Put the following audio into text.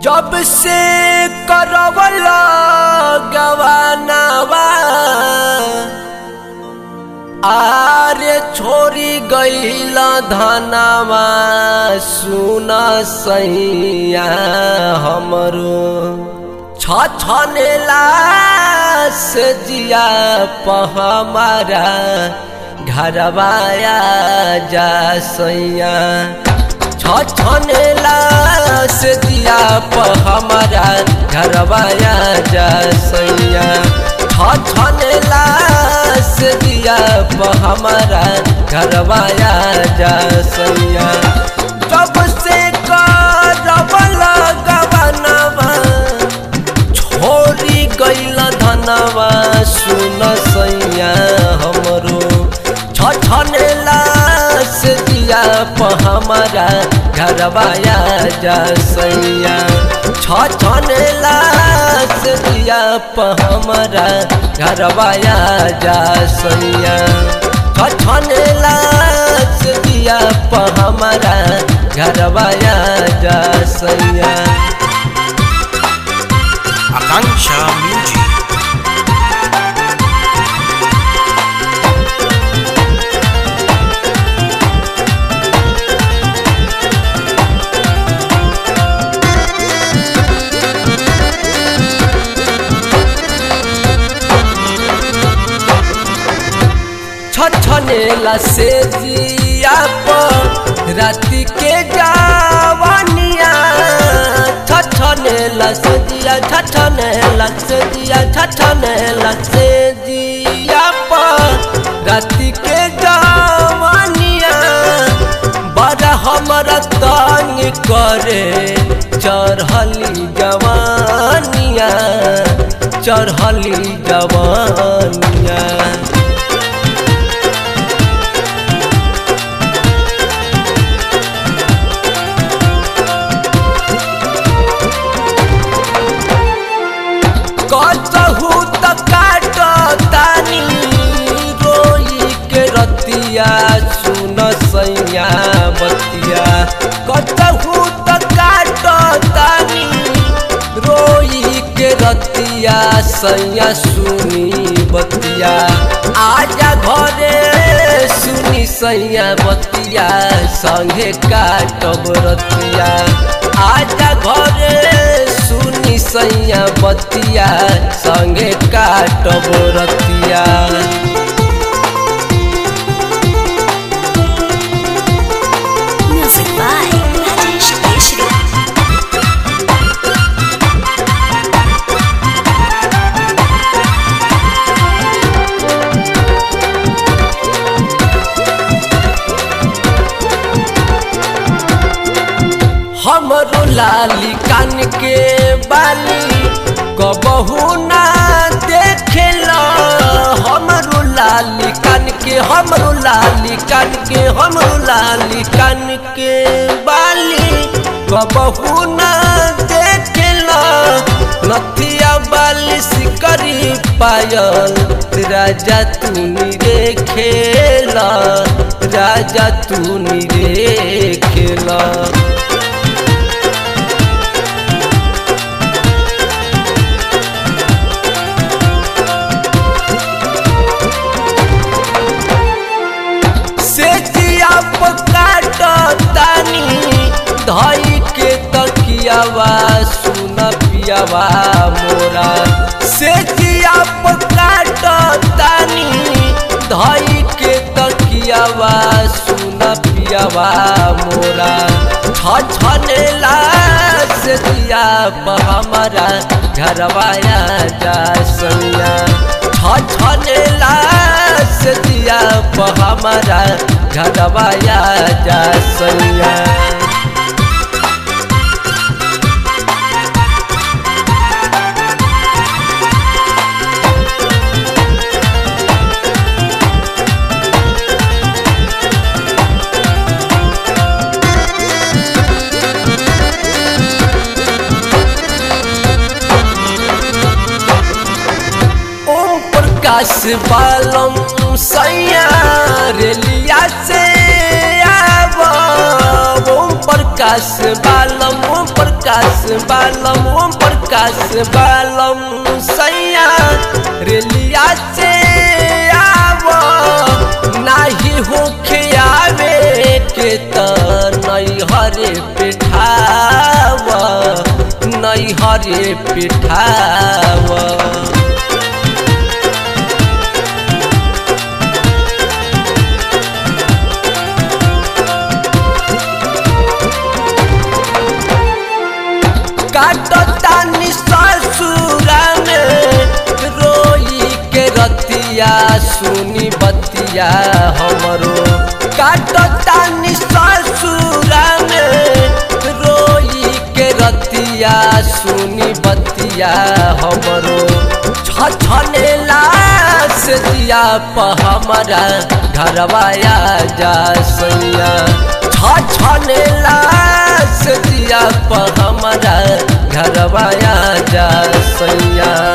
जब से करवला गवानवा आरे छोरी गईल धनवा सुन सैया हमरो छछनेला से जिया पहमारा घरवाया जा सैया छछनेला से दिया प हमारा घरवाया जा सैया छछनेला से दिया प हमारा घरवाया जा सैया जब से करवला गवनवा छोरी गईल धनवा सुन सैया हमरो छछनेला से दिया प हमारा घरवाया जा सैया छछनेला से दिया प हमारा घरवाया जा सैया छछनेला से दिया प हमारा घरवाया जा सैया Akanksha Music. छछनेला से जिया पर राति के जावनिया छछनेला से जिया छछनेला से जिया छछनेला से जिया पर राति के जावनिया बड़ा हमरा तंग करे चढ़ली जवानिया चढ़ली जवानिया कतहु त काट तानी रोई के रतिया सुन सैया बतिया कतहु त काट तानी रोई के रतिया सैया सुनी बतिया आजा घरे सुनी सैया बतिया संगे काटब रतिया आजा घरे सुनी सैया बतिया संगे काटब रतिया Music by Rajesh Keshri. हमरो लाली कान के बाली कबहू ना देखेला हमरो लाली कान के हमरो लाली कान के हमरो लाली कान के बाली कबहू ना देखेला नथिया बाली सिकरी पायल राजा तूनी रे खेला राजा तूनी रे खेला से जिया काट तानी धई के तकियावा सुन पियावा मोरा से जिया काट तानी धई के तकियावा सुन पियावा मोरा छछनेला से दिया प हमारा घरवाया जा सैया छछनेला से दिया प हमारा घरवाया जा सैया ओम प्रकाश बालम सैया रेलिया से आव ओम प्रकाश बालम ओम प्रकाश प्रकाश बालम ओम प्रकाश बालम सैया रेलिया से आव नाही होखे आवे के त नहीं हरे पिठाव नहीं हरे पिठाव काटतानी ससुरा में रोई के रतिया सुनी बतिया हमरो काटतानी ससुरा में रोई के रतिया सुनी बतिया हमरो छछनेला से दिया प हमारा घरवाया जा सैया छछनेला से दिया प हमारा घरवाया जा सैया